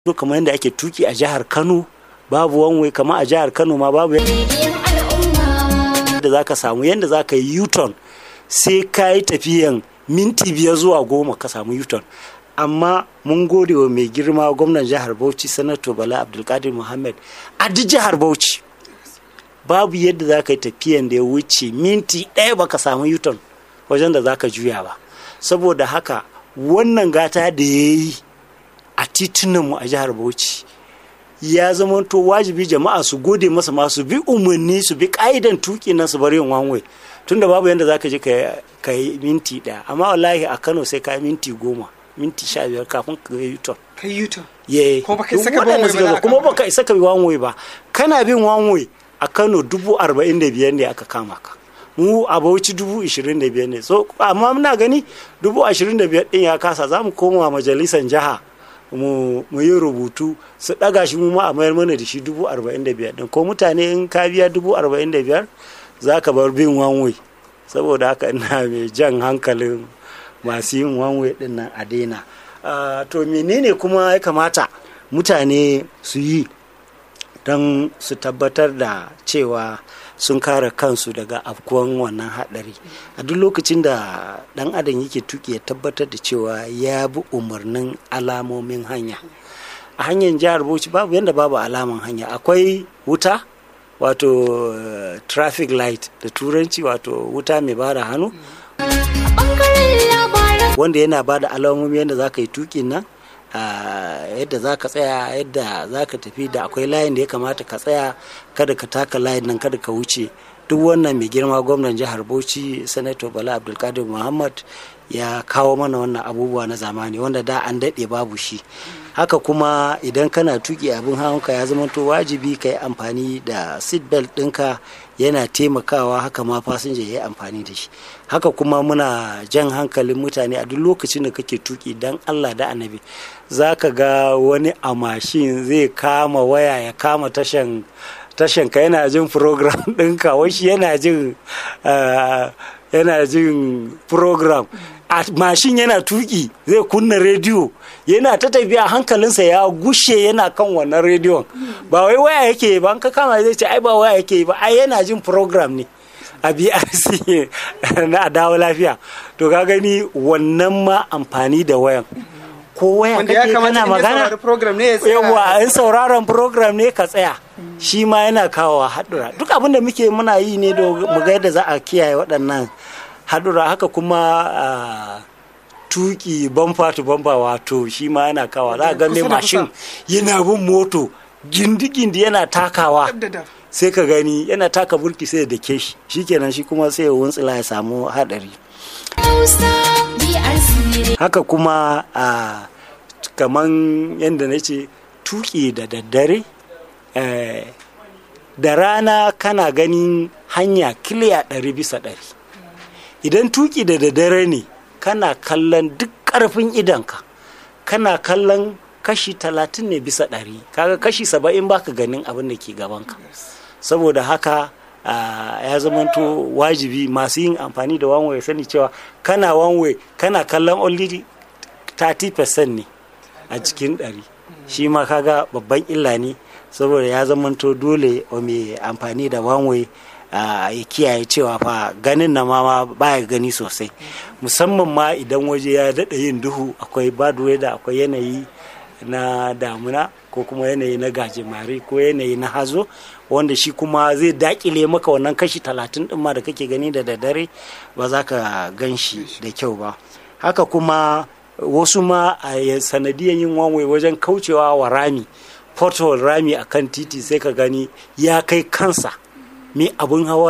to kamar yadda ake tuki a jihar kano babu wanwai kamar a jihar kano ma babu yadda za ka samu yadda za ka yi u-turn sai ka yi tafiyan minti biyar zuwa goma ka samu u-turn amma mun gode wa mai girma gwamnan jihar bauchi sanato bala abdulkadir muhammad a duk jihar bauchi babu yadda za ka yi tafiyan da ya wuce minti ɗaya baka samu u-turn wajen da za ka juya ba saboda haka wannan gata da ya yi a titunanmu a jihar bauchi ya zama to wajibi jama'a su gode masa ma su bi umarni su bi ka'idan tuki na su bari yin wanwe tunda babu yadda za ka je ka yi minti ɗaya amma wallahi a kano sai ka yi minti goma minti sha biyar kafin ka yi yuton ka yi yuton ye kuma baka isa ka bi wanwe ba kuma baka isa ka bi wanwe ba kana bin wanwe a kano dubu arba'in da biyar ne aka kama ka mu a bauchi dubu ishirin da biyar ne so amma muna gani dubu ashirin da biyar din ya kasa za mu koma majalisar jiha mu yi rubutu su ɗaga shi mu ma a mayar mana da shi dubu arba'in da biyar ko mutane in ka biya dubu arba'in da biyar za ka bar bin wanwe saboda haka ina mai jan hankalin masu yin wanwe din nan a daina to menene kuma ya kamata mutane su yi don su tabbatar da cewa sun kare kansu daga afkuwan wannan haɗari a duk lokacin da ɗan adam yake tuki ya tabbatar da cewa ya bi umarnin alamomin hanya a hanyar jihar bauchi babu yadda babu alaman hanya akwai wuta wato uh, traffic light da turanci wato wuta mai bada hannu wanda yana bada alamomi yadda za ka yi tukin nan Uh, yadda za ka tsaya yadda za ka tafi da akwai layin da ya kamata ka tsaya kada ka taka layin nan kada ka wuce duk wannan mai girma gwamnan jihar bauchi sanato bala abdulkadir muhammad ya kawo mana wannan abubuwa na zamani wanda da an daɗe babu shi haka kuma idan kana tuki abin hawanka ya zama to wajibi ka yi amfani da seat belt ɗinka yana taimakawa haka ma fasinja ya yi amfani da shi haka kuma muna jan hankalin mutane a duk lokacin da kake tuki dan allah da annabi za ka ga wani a mashin zai kama waya ya kama tashan tashan ka yana jin program ɗinka washi yana jin yana jin program a mashin yana tuki zai kunna rediyo yana ta tafiya hankalinsa ya gushe yana kan wannan rediyon ba wai waya yake ba an ka kama zai ce ai ba waya yake ba ai yana jin program ne a brc na dawo lafiya to ka gani wannan ma amfani da wayan ko waya kake kana magana yawa in sauraron program ne ka tsaya shi ma yana kawo haɗura duk abin da muke muna yi ne mu ga yadda za a kiyaye waɗannan haɗura haka kuma tuki bamfa to bamfa wato shi ma yana kawa za a ga mai mashin yana bin moto gindi-gindi yana takawa sai ka gani yana taka burki sai da ke shi shikenan shi kuma sai ya wuntsila ya samu haɗari haka kuma a kaman yadda na ce tuki da daddare da rana kana ganin hanya kiliya ɗari bisa ɗari idan tuki da daddare ne kana kallon duk ƙarfin idanka kana kallon kashi talatin ne bisa ɗari kaga kashi saba'in baka ganin abin da ke gabanka saboda haka ya zamanto wajibi masu yin amfani da wanwe ya sani cewa kana wanwe kana kallon only 30% ne a cikin ɗari shi ma kaga babban illa ne saboda ya zamanto dole mai amfani da wanwe ya kiyaye cewa fa ganin na ma baya gani sosai musamman ma idan waje ya daɗa yin duhu akwai bad weather akwai yanayi na damuna ko kuma yanayi na gajimare ko yanayi na hazo wanda shi kuma zai dakile maka wannan kashi talatin ɗin ma da kake gani da daddare ba za ka gan shi da kyau ba haka kuma wasu ma a sanadiyan yin wanwai wajen kaucewa wa rami porthole rami a kan titi sai ka gani ya kai kansa mai abin hawa